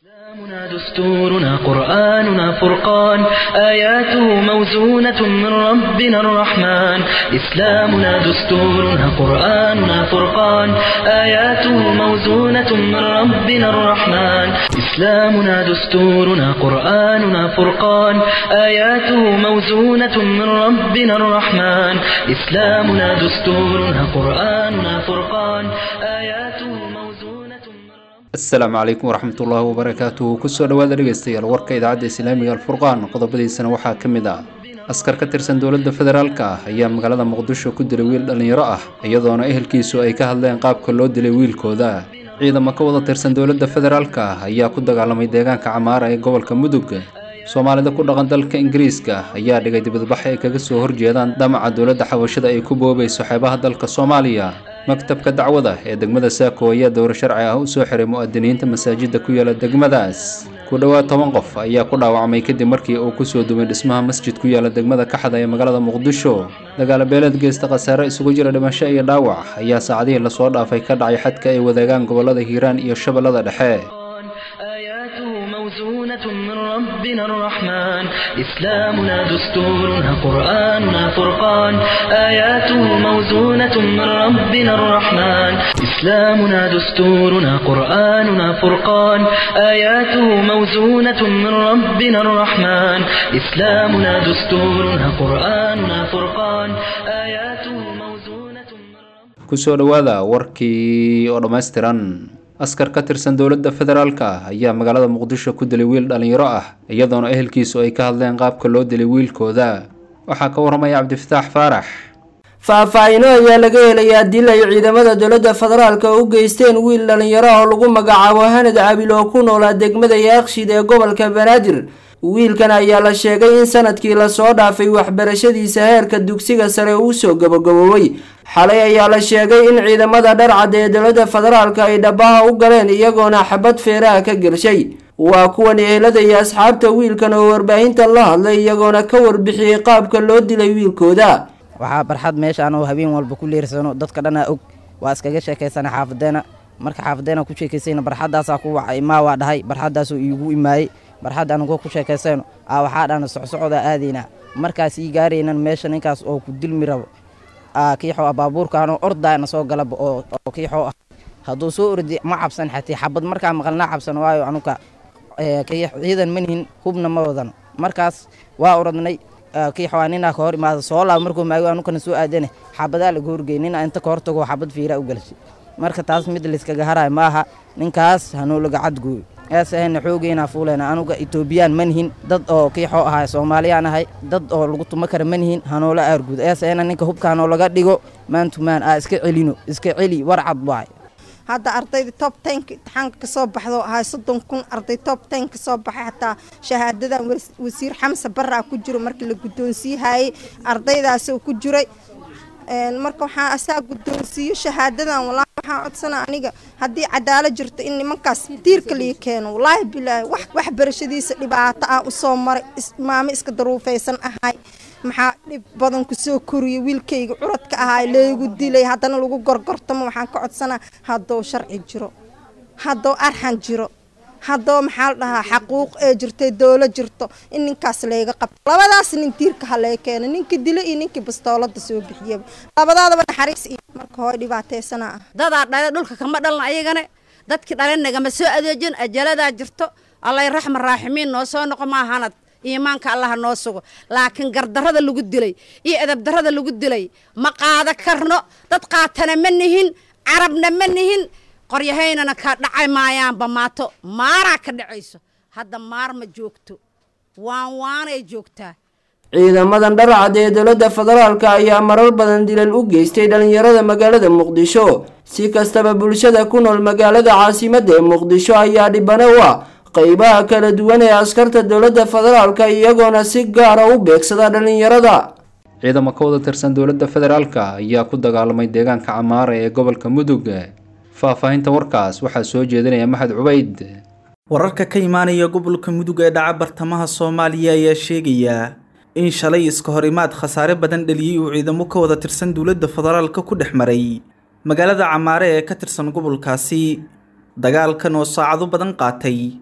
إسلامنا دستورنا قرآننا فرقان آياته موزونة من ربنا الرحمن إسلامنا دستورنا قرآننا فرقان آياته موزونة من ربنا الرحمن إسلامنا دستورنا قرآننا فرقان آياته موزونة من ربنا الرحمن إسلامنا دستورنا قرآننا فرقان آياته موزونة من ربنا asalaamu calaykum waraxmatullaahi wabarakaatuhu kusoo dhowaada dhegeystayaal warka idaacadda islaamiga alfurqaan qodobadiisana waxaa ka mid ah askar ka tirsan dowladda federaalka ah ayaa magaalada muqdisho ku dilay wiil dhallinyaro ah iyadoona ehelkiisu ay ka hadleen qaabka loo dilay wiilkooda ciidamo ka wada tirsan dowladda federaalka ah ayaa ku dagaalamay deegaanka camaara ee gobolka mudug soomaalida ku dhaqan dalka ingiriiska ayaa dhigay dibadbax ay kaga soo horjeedaan damaca dowladda xabashada ay ku boobayso xeebaha dalka soomaaliya maktabka dacwada ee degmada saako ayaa dowro sharci ah u soo xiray mu'adiniinta masaajidda ku yaala degmadaas ku dhowaad toban qof ayaa ku dhaawacmay kadib markii uu kusoo dumay dhismaha masjid ku yaala degmada kaxda ee magaalada muqdisho dagaalo beeleed geysta khasaare isugu jira dhimasho iyo dhaawac ayaa saacadihii lasoo dhaafay ka dhacay xadka ay wadaagaan gobolada hiiraan iyo shabeellada dhexe آياته موزونة من ربنا الرحمن إسلامنا دستورنا قرآننا فرقان آياته موزونة من ربنا الرحمن إسلامنا دستورنا قرآننا فرقان آياته موزونة من ربنا الرحمن إسلامنا دستورنا قرآننا فرقان آياته موزونة من ربنا kusoo dhowaada warkii oo dhammaystiran askar ka tirsan dowladda federaalka ah ayaa magaalada muqdisho ku dilay wiil dhallinyaro ah iyadoona ehelkiisu ay ka hadleen qaabka loo dilay wiilkooda waxaa ka waramaya cabdifataax faarax faahfaahino ayaa laga helayaa dil ay ciidamada dowladda federaalka u geysteen wiil dhallinyaro oo lagu magacaabo hanad cabil oo ku noolaa degmada yaaqshid ee gobolka banaadir wiilkan ayaa la sheegay in sanadkii lasoo dhaafay waxbarashadiisa heerka dugsiga sare uu soo gabagaboobay xalay ayaa la sheegay in ciidamada dharcad ee dowladda federaalka ay dhabaha u galeen iyagoona xabad feeraha ka gelshay waa kuwan ehelada iyo asxaabta wiilkan oo warbaahinta la hadlay iyagoona ka warbixiyey qaabka loo dilay wiilkooda waxaa barxad meeshaan oo habeen walba ku leersano dadka dhanaa og waa iskaga sheekaysana xaafadeena marka xaafadeena ku sheekaysayna barxadaasaa ku wacay maa waa dhahay barxadaasoo iigu imaayey barxad anagoo ku sheekaysayno aa waxaa dhana socsocda aadaynaa markaas ii gaaraynan meesha ninkaas oo ku dilmi rabo kiixoo ah baabuurkaanoo ordaana soo galaba oo kiixoo ah hadduu soo ordi ma cabsan xatee xabad markaa maqalnaa cabsan waayo anuka ciidan manihin hubna ma wadan markaas waa oradnay kiixoa ninaa ka hor imaada soo laab markuu maago anukana soo aadane xabadaa laga horgey ninaa inta ka hortago xabad fiiraa u galshay marka taas mid layskaga haraay maaha ninkaas hanoo laga cadgooyo eesahayna xoogeynaa fuuleyna anuga etoobiyaan manihin dad oo kiixoo ahay soomaaliyaan ahay dad oo lagu tuma kara manihin hanoola aarguud eesahayna ninka hubka hanoo laga dhigo maantumaan aa iska celino iska celi war cad waay hadda ardayda top tenka imtixaanka kasoo baxdo ahay soddon kun arday top ten kasoo baxay xataa shahaadadan wasiir xamse baraa ku jiro markii la guddoonsiihayey ardaydaas ku jiray marka waxaa asaa guddoonsiiyo shahaadadan walaahi waxaan codsana aniga haddii cadaalad jirto in nimankaas diirka lii keeno walaahi bilaahi wax waxbarashadiisa dhibaato ah usoo maray maamo iska daruufaysan ahay maxaa dhib badan kusoo koriyay wiilkayga curadka ahaa leegu dilay haddana lagu gorgortamo waxaan ka codsanaa haddou sharci jiro haddou arxan jiro haddoo maxaa la dhahaa xaquuq ee jirtay doolo jirto in ninkaas layga qabto labadaas nin diirka ha lee keeno ninkii dilo iyo ninkii bastoolada soo bixiyaba labadaadaba naxariis iyo marka hooy dhibaataysana ah dadaa dhale dhulka kama dhalna ayagana dadkii dhale nagama soo adeejin ajaladaa jirto allay raxma raaximiin noo soo noqo maahanad iimaanka allaha noo sugo laakiin gardarrada lagu dilay iyo edabdarrada lagu dilay ma qaado karno dad qaatana ma nihin carabna ma nihin qoryahaynana ka dhacay maayaanba maato maaraa ka dhacayso hadda maar ma joogto waan waanay joogtaa ciidamadan dharcad ee dowladda federaalka ayaa marar badan dilal u geystay dhallinyarada magaalada muqdisho si kastaba bulshada ku nool magaalada caasimadda ee muqdisho ayaa dhibano u ah qeybaha kala duwan ee askarta dowladda federaalka iyagoona si gaara u beegsada dhallinyarada ciidamo ka wada tirsan dowladda federaalka ayaa ku dagaalamay deegaanka camaara ee gobolka mudug faahfaahinta warkaas waxaa soo jeedinaya maxad cubayd wararka ka imaanaya gobolka mudug ee dhaca bartamaha soomaaliya ayaa sheegaya in shalay iska hor imaad khasaare badan dhaliyey uu ciidamo ka wada tirsan dowladda federaalka ku dhex maray magaalada camaare ee ka tirsan gobolkaasi dagaalkan oo saacado badan qaatay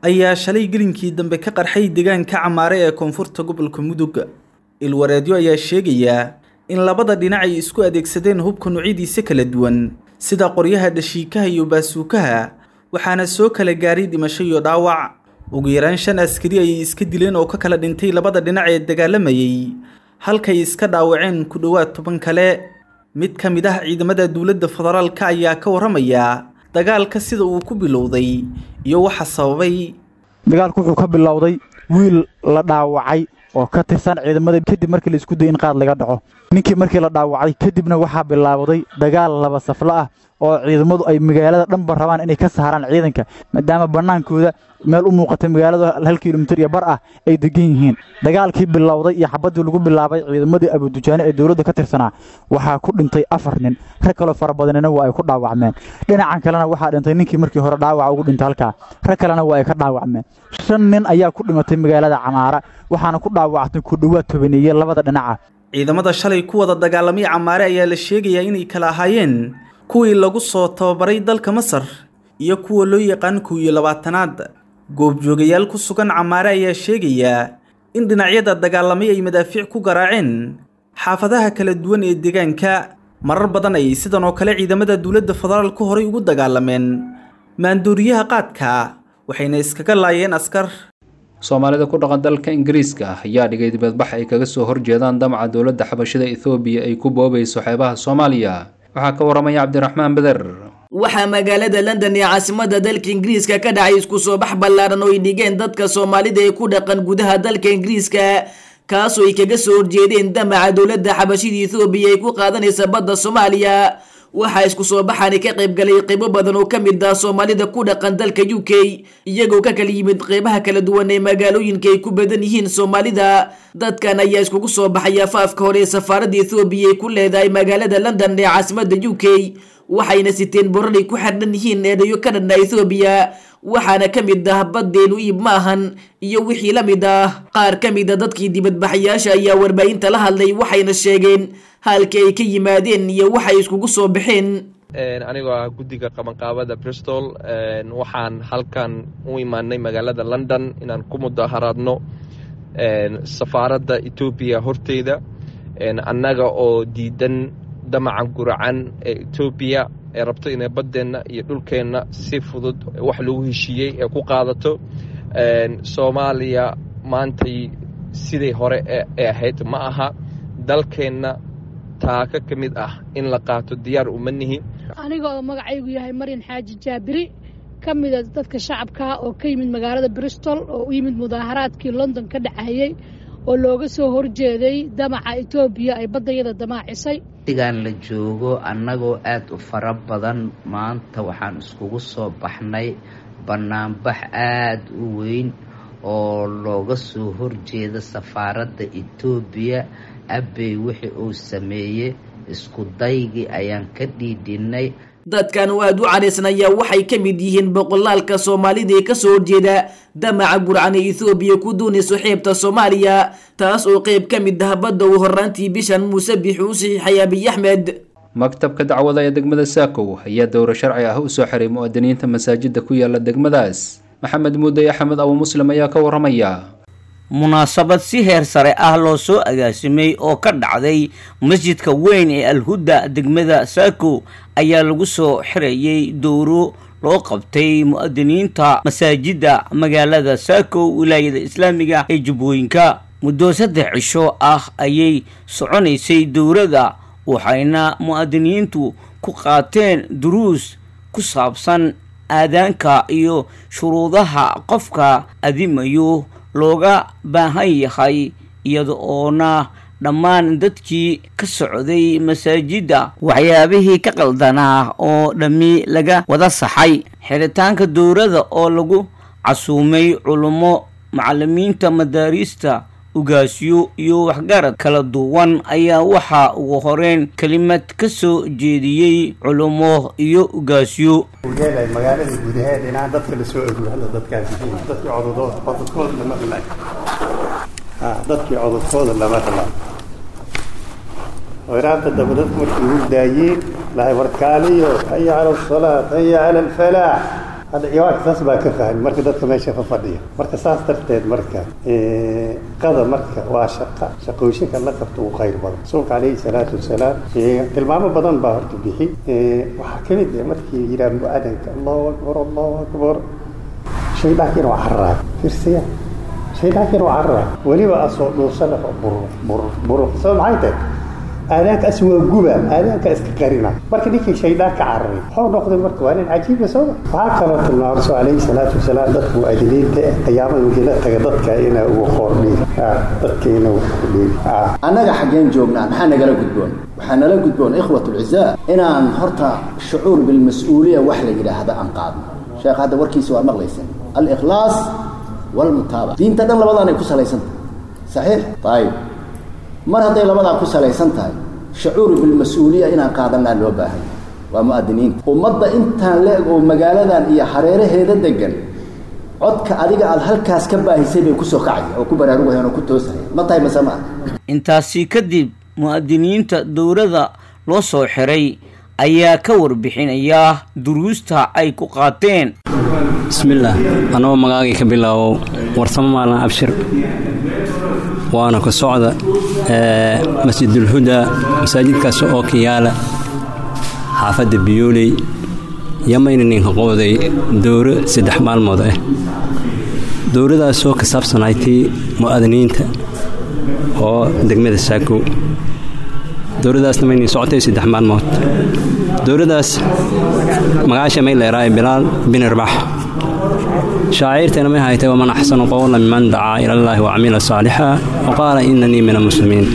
ayaa shalay gelinkii dambe ka qarxay deegaanka camaare ee koonfurta gobolka mudug ilwareedyo ayaa sheegayaa in labada dhinac ay isku adeegsadeen hubka nuucyadiisa kala duwan sida qoryaha dhashiikaha iyo baasuukaha waxaana soo kala gaaray dhimasho iyo dhaawac ugu yaraan shan askari ayay iska dileen oo ka kala dhintay labada dhinac ee dagaalamayay halkay iska dhaawaceen ku dhowaad toban kale mid ka mid ah ciidamada dowladda federaalka ayaa ka warramaya dagaalka sida uu ku bilowday iyo waxa sababay dagaalku wuxuu ka bilowday wiil la dhaawacay oo ka tirsan ciidamada kadib markii la isku dayay in qaad laga dhaco ninkii markii la dhaawacay kadibna waxaa bilaabday dagaal laba saflo ah oo ciidamadu ay magaalada dhanba rabaan inay ka saaraan ciidanka maadaama bannaankooda meel u muuqatay magaalada hal kilomitir iyo bar ah ay degan yihiin dagaalkii bilowday iyo xabaddii lagu bilaabay ciidamadii abudujaane ee dowladda ka tirsanaa waxaa ku dhintay afar nin rag kaloo fara badanina waa ay ku dhaawacmeen dhinacan kalena waxaa dhintay ninkii markii hore dhaawaca ugu dhintay halkaa rag kalena waa ay ka dhaawacmeen shan nin ayaa ku dhimatay magaalada camaara waxaana ku dhaawactay ku dhowaad tobaneeye labada dhinaca ciidamada shalay ku wada dagaalamay camaare ayaa la sheegayaa inay kala ahaayeen kuwii lagu soo tababaray dalka masar iyo kuwa loo yaqaan kow iyo labaatanaad goobjoogayaal ku sugan camaare ayaa sheegayaa in dhinacyada dagaalamay ay madaafiic ku garaaceen xaafadaha kala duwan ee deegaanka marar badan ayay sidan oo kale ciidamada dowladda federaalku horay ugu dagaalameen maandooriyaha qaadka waxayna iskaga laayeen askar soomaalida ku dhaqan dalka ingiriiska ayaa dhigay dibadbax ay kaga soo horjeedaan damaca dowladda xabashida ethoobiya ay ku boobayso xeebaha soomaaliya waxaa ka waramaya cabdiraxmaan beder waxaa magaalada london ee caasimada dalka ingiriiska ka dhacay isku soo bax ballaaran oo ay dhigeen dadka soomaalida ee ku dhaqan gudaha dalka ingiriiska kaasoo ay kaga soo horjeedeen damaca dowladda xabashida ethoobiya ay ku qaadanaysa badda soomaaliya waxaa isku soo baxaani ka qayb galay qaybo badan oo ka mid ah soomaalida ku dhaqan dalka u k iyagoo ka kala yimid qeybaha kala duwan ee magaalooyinka ay ku badan yihiin soomaalida dadkan ayaa iskugu soo baxay afaafka hore ee safaaradda ethoobiya ay ku leedahay magaalada london ee caasimada u k waxayna siteen borar ay ku xardhan yihiin eedayo ka dhanna ethoobiya waxaana ka mid ah baddeenu iib ma ahan iyo wixii la mid ah qaar ka mid a dadkii dibadbaxayaasha ayaa warbaahinta la hadlay waxayna sheegeen halka ay ka yimaadeen iyo waxay iskugu soo baxeen anigoo ah guddiga qabanqaabada bristol waxaan halkan u imaanay magaalada london inaan ku mudaharaadno safaaradda etoobiya horteyda annaga oo diidan damacan guracan ee etoobiya ee rabto inay baddeenna iyo dhulkeenna si fudud wax lagu heshiiyey ee ku qaadato soomaaliya maantay siday hore ee ahayd ma aha dalkeenna taaka ka mid ah in la qaato diyaar uma nihi anigoo magacaygu yahay maryan xaaji jaabiri ka mida dadka shacabka oo ka yimid magaalada bristol oo u yimid mudaaharaadkii london ka dhacayey oo looga soo horjeeday damaca etoobiya ay baddayada damaacisay waqtigan la joogo annagoo aad u fara badan maanta waxaan iskugu soo baxnay bannaanbax aad u weyn oo looga soo horjeeda safaaradda etoobiya abbey wixii uu sameeyey isku daygii ayaan ka dhiidhinnay dadkan oo aad u canaysnayaa waxay ka mid yihiin boqolaalka soomaalida ee kasoo horjeeda damaca gurcan ee ethoobiya ku doonayso xeebta soomaaliya taas oo qeyb ka mid ah badda uu horraantii bishan muuse bixi u saxiixay abiy axmed maktabka dacwada ee degmada saakow ayaa dowro sharci ah u soo xiray mu'adiniinta masaajida ku yaala degmadaas maxamed muuday axmed abu muslim ayaa ka waramaya munaasabad si heer sare ah loo soo agaasimay oo ka dhacday masjidka weyn ee alhudda degmada saako ayaa lagu soo xirayay dowro loo qabtay mu'adiniinta masaajidda magaalada saako wilaayada islaamiga ee jubbooyinka muddo saddex cisho ah ayay soconaysay dowrada waxayna mu'adiniintu ku qaateen duruus ku saabsan aadaanka iyo shuruudaha qofka adimayo looga baahan yahay iyada oona dhammaan dadkii ka socday masaajidda waxyaabihii ka qaldanaa oo dhammi laga wada saxay xiritaanka dowrada oo lagu casuumay culummo macalimiinta madaariista ugaasyo iyo waxgarad kala duwan ayaa waxaa ugu horeyn kelimad ka soo jeediyey culummo iyo ugaasyo ugeelay magaalada gudaheed inaan dadka la soo ogo hadda dadkaas yihiin dadkii cododooda cododkooda lama ralay ha dadkii cododkooda lama ralay waraabta daba dadku markii ugu daayeen lahay warkaaliyo haya cala asalaat haya cala alfalaax hadda ciwaanka saas baa ka fahmi marka dadka meesha ka fadhiya marka saas darteed marka qada marka waa shaqa shaqooyinka la qabto uu khayr badan rasuulka calayhi salaatu wasalaam tilmaamo badan baa horta bixi waxaa ka mid ah markii yidhaha mu-adanka allahu akbar allahu akbar shaydaankiina waa carraa firsaya shaydaankiina waa carraa weliba asoo dhuusana bur bur bur sabab maxay tahay aadaanka as waa guba aadaanka iska qarina marka ninkii shaydaan ka cararay wuxuu noqday marka waa nin cajiiba sooma waxaa kaloo tilmaama rasul calayhi salaatu wasalaam dadka mu'adiniinta qiyaamada wixii la taga dadka inaa ugu qoordhiin dadka inaa ugu qoordhiin annaga xaggeen joognaa maxaa nagala gudboon waxaa nala gudboon ikhwat ulcizaa inaan horta shucuur bilmas-uuliya wax la yidhaahda aan qaadno sheekh hadda warkiisa waa maqlaysan alikhlaas walmutaabaca diinta dhan labadaanay ku salaysan tahay saxiix ayib mar hadday labadaa ku salaysan tahay shucuuru bilmas-uuliya inaan qaadanaa loo baahan waa mu'adiniinta ummadda intaan le-eg oo magaaladan iyo hareeraheeda degan codka adiga aada halkaas ka baahisay bay kusoo kacaya oo ku baraarugayaan oo ku toosaya ma tahay mase ma ah intaasi kadib mu'adiniinta dowladda loo soo xiray ayaa ka warbixinaya duruusta ay ku qaateen bismillaah anagoo magaagay ka bilaabow warsamo maalin abshir waana ku socda masjidulhudaa masaajidkaas oo ka yaala xaafadda biyooley yamayna ninka qowday dowro saddex maalmood ah dowradaasoo ka saabsanaytay mu'adiniinta oo degmada saakow dowradaasna maynin socotay saddex maalmood dowradaas magaasha may leeraaye bilaal bin irbax shaaciirtana may haytay waman axsanu qowla miman dacaa ilallaahi wacamila saalixa waqaala inanii min almuslimiin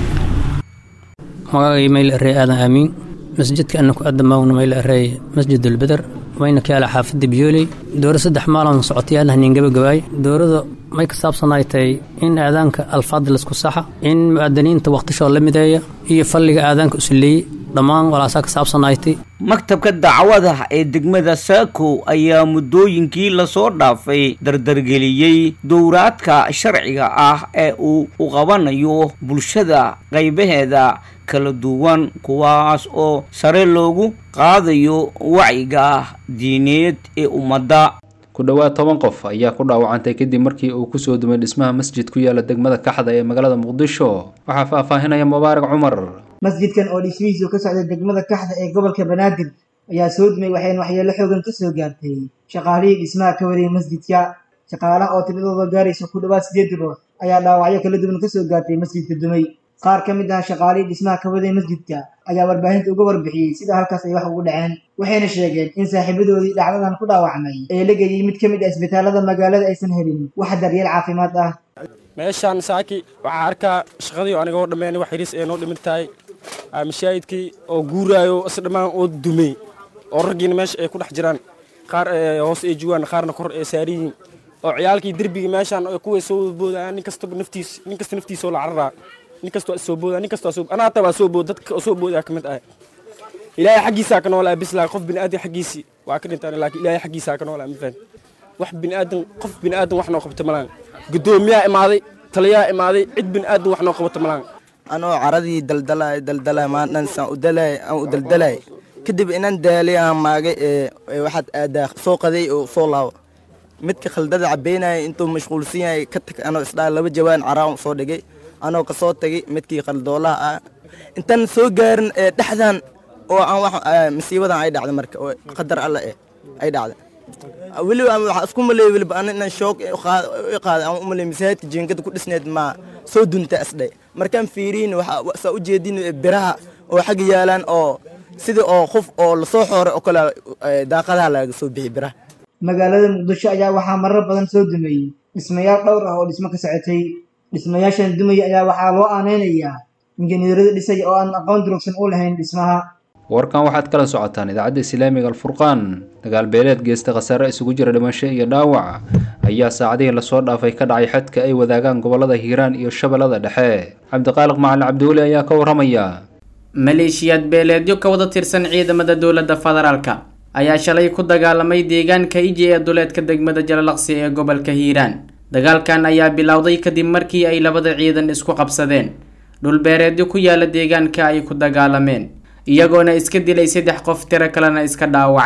magacay mayl arey aadan aamiin masjidka anaku adamaawna mayl arey masjid ulbeder wayna ka yaala xaafadda biyooley dowra saddex maalon socotay aadna haniin gabagabaay dowrada may ka saabsanaaytay in aadaanka alfaad laisku saxa in mu'adiniinta waqtishoo la mideeya iyo falliga aadaanka usuleeyey dhammaan walaasaa ka saabsanaaytay maktabka dacwada ee degmada saako ayaa muddooyinkii lasoo dhaafay dardargeliyey dowraadka sharciga ah ee uu u qabanayo bulshada qaybaheeda kala duwan kuwaas oo sare loogu qaadayo wacyiga diineed ee ummadda ku dhowaad toban qof ayaa ku dhaawacantay kadib markii uu kusoo dumay dhismaha masjid ku yaala degmada kaxda ee magaalada muqdisho waxaa faahfaahinaya mubaarak cumar masjidkan oo dhismihiisu ka socday degmada kaxda ee gobolka banaadir ayaa soo dumay waxayna waxyeelo xoogan ka soo gaartay shaqaalihii dhismaha ka waday masjidka shaqaalaha oo tiradooda gaaraysa ku dhowaad sideed bilood ayaa dhaawacyo kala duwan ka soo gaartay masjidka dumay qaar ka mid ah shaqaalihii dhismaha ka waday masjidka ayaa warbaahinta uga warbixiyey sida halkaas ay wax ugu dhaceen waxayna sheegeen in saaxiibadoodii dhacdadan ku dhaawacmay ee la geeyey mid ka mid ah isbitaalada magaalada aysan helin wax daryeel caafimaad ah meeshaan saaki waxaa arkaa shaqadii aniga oo dhammeyn wax yariis ee noo dhiman tahay mashaahidkii oo guuraayo is dhammaan oo dumey oo raggiina meesha ay ku dhex jiraan qaar hoos ay jugaan qaarna kor ay saariyiin oo ciyaalkii derbiga meeshaan kuway soo boodayaan nin kastaba naftiis nin kasta naftiisoo la cararaa nin kasta waa soo boodaa nin kasta waa soo anaa hataa waa soo bood dadka oo soo boodaa ka mid ah ilaahay xaggiisaa ka noolaa bislaa qof bini aadan xaggiisii waa ka dhintaan laakiin ilaahay xaggiisaa ka noolaa ma fahan wax bini aadan qof bini aadan wax noo qabta malaan guddoomiyaa imaaday taliyaa imaaday cid bini aadan wax noo qabata malaan anoo caradii daldalay daldalay maadhan saan u dalay aan u daldalay kadib inan daalay aan maagay ee waxaad aadaa soo qaday oo soo laabo midka khaldada cabeynaya intuu mashquulsan yahay ka tag anoo isdhaa laba jawaan caraan soo dhigay anoo ka soo tagay midkii qaldoolaha ah intaan soo gaarin ee dhexdan oo aan wax masiibadan ay dhacday marka oo qadar alla eh ay dhacday weliba waxaa isku maleeyay weliba ana inaan shoog i qaaday aan u maleeyay masaajidka jiingada ku dhisneed maa soo dunta asdhay markaan fiiriin waxaa saa u jeedin biraha oo xagga yaalaan oo sida oo qof oo lasoo xooray oo kale daaqadaha laga soo bixi biraha magaalada muqdisho ayaa waxaa marar badan soo dumayey dhismayaal dhowr ah oo dhismo ka socotay dhismayaashan dumaya ayaa waxaa loo aaneynayaa injineerada dhisaya oo aan aqoon durugsan u lahayn dhismaha warkan waxaad kala socotaan idaacadda islaamiga alfurqaan dagaal beeleed geesta khasaare isugu jira dhimasho iyo dhaawac ayaa saacadihii lasoo dhaafay ka dhacay xadka ay wadaagaan gobolada hiiraan iyo shabeellada dhexe cabdiqaaliq macalin cabdiweli ayaa ka waramaya maleeshiyaad beeleedyo ka wada tirsan ciidamada dowladda federaalka ayaa shalay ku dagaalamay deegaanka iji ee duleedka degmada jalalaqsi ee gobolka hiiraan dagaalkan ayaa bilowday kadib markii ay labada ciidan isku qabsadeen dhulbeereedyo ku yaala deegaanka ay ku dagaalameen iyagoona iska dilay saddex qof tiro kalena iska dhaawacay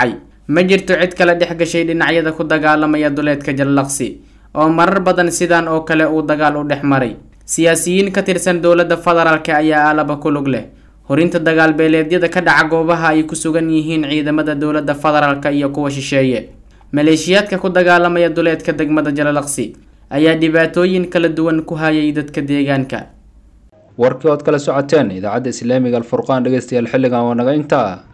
ma jirto cid kale dhex gashay dhinacyada ku dagaalamaya duleedka jalalaqsi oo marar badan sidan oo kale uu dagaal u dhex maray siyaasiyiin ka tirsan dowladda federaalk ayaa aalaba ku lug leh horinta dagaal beeleedyada ka dhaca goobaha ay ku sugan yihiin ciidamada dowladda federaalk iyo kuwa shisheeye maleeshiyaadka ku dagaalamaya duleedka degmada jalalaqsi ayaa dhibaatooyin kala duwan ku hayay dadka deegaanka warkii ood kala socoteen idaacadda islaamiga alfurqaan dhegeystayaal xilligan waa naga intaa